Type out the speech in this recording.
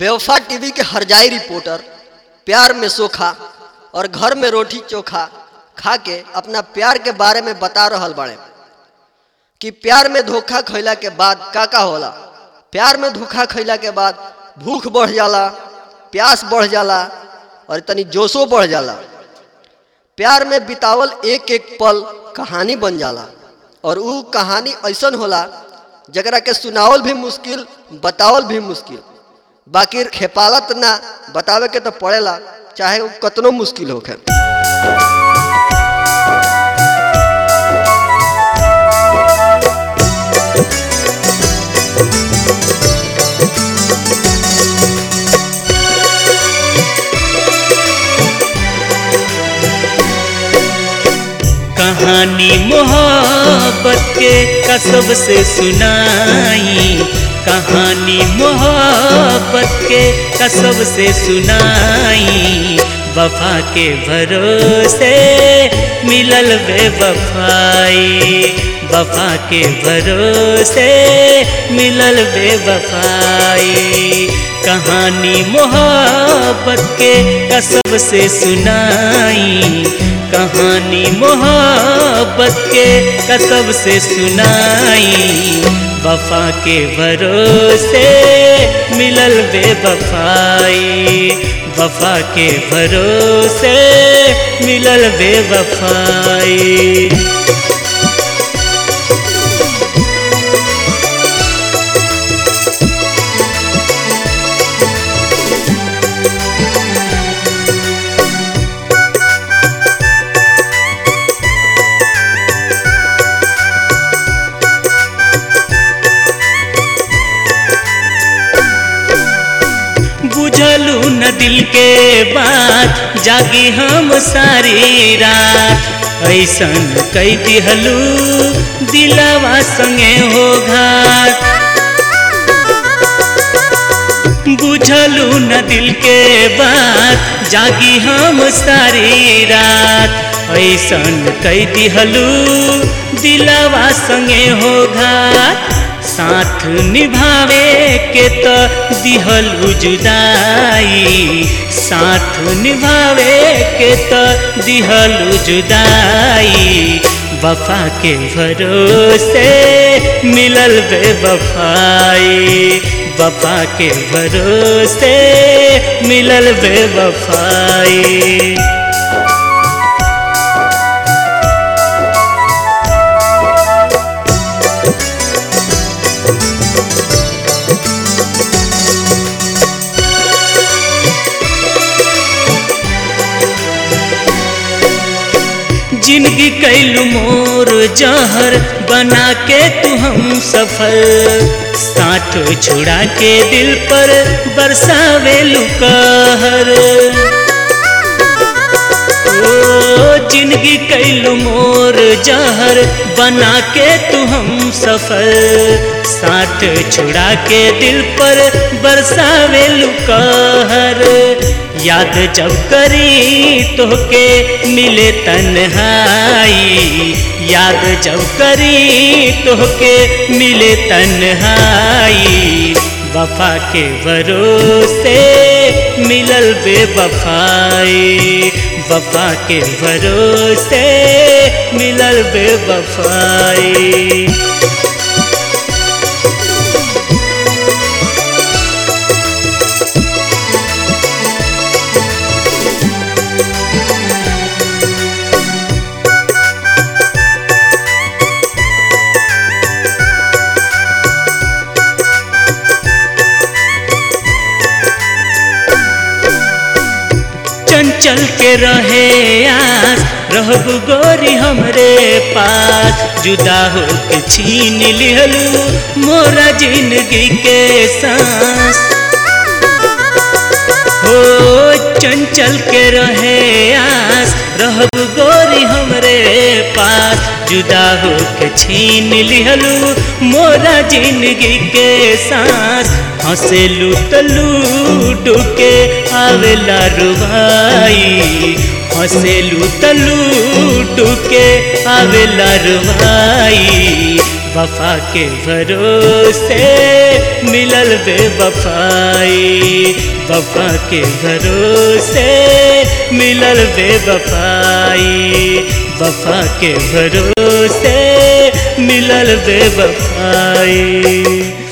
बेवफा टीवी के हरजाई रिपोर्टर प्यार में सोखा और घर में रोटी चोखा खा के अपना प्यार के बारे में बता रहल बाड़े कि प्यार में धोखा खैला के बाद का का होला प्यार में धोखा खैला के बाद भूख बढ़ जाला प्यास बढ़ जाला और तनी जोशो बढ़ जाला प्यार में बितावल एक एक पल कहानी बन जाला और ऊ कहानी ऐसन होला जकरा के सुनावल भी मुश्किल बतावल भी मुश्किल बाकी खेपालत ना बतावे के तो पड़ेला चाहे वो कतनो मुश्किल होखे कहानी मोहब्बत के कसब से सुनाई कहानी मोहब्बत के कसब से सुनाई वफा के भरोसे मिलल बेवफाई वफा के भरोसे मिलल बेवफाई कहानी मोहब्बत के कसब से सुनाई कहानी मोहब्बत के कसब से सुनाई वफा के भरोसे मिलल बेवफाई वफा के भरोसे मिलल बेवफाई बुझलू न दिल के बात जागी हम सारी रात ऐसन कई दिहलू दिलवा संगे हो घात बुझलू न दिल के बात जागी हम सारी रात ऐसन कई दिहलू दिलवा संगे हो घात साथ निभावे के तो दिहलू जुदाई साथ निभावे के तो दिहलू जुदाई वफा के भरोसे मिलल बेवफाई वफा के भरोसे मिलल बेवफाई जिंदगी कैलू मोर जहर बना के तू हम सफल साठ छुड़ा के दिल पर बरसावे कहर ओ जिंदगी कैलू मोर जहर बना के तू हम सफल साठ छुड़ा के दिल पर बरसावे कहर याद जब करी तो के मिले तन्हाई याद जब करी तो के मिले तन्हाई वफा के भरोसे मिलल बेवफाई वफा के भरोसे मिलल बेवफाई चंचल के रहे आस रहब गोरी हमरे पास जुदा हो के छीन लिहलू मोरा जिंदगी के सांस हो चंचल के रहे आस रहब गोरी हमरे पास जुदा हो के छीन लिहलू मोरा जिंदगी के सांस हंसेलू तलू डुके आवेला रुभाई हंसेलू तलू के आवेला रुवाई वफा के भरोसे मिलल बेवफाई वफा के भरोसे मिलल बेवफाई वफा के भरोसे मिलल बेवफाई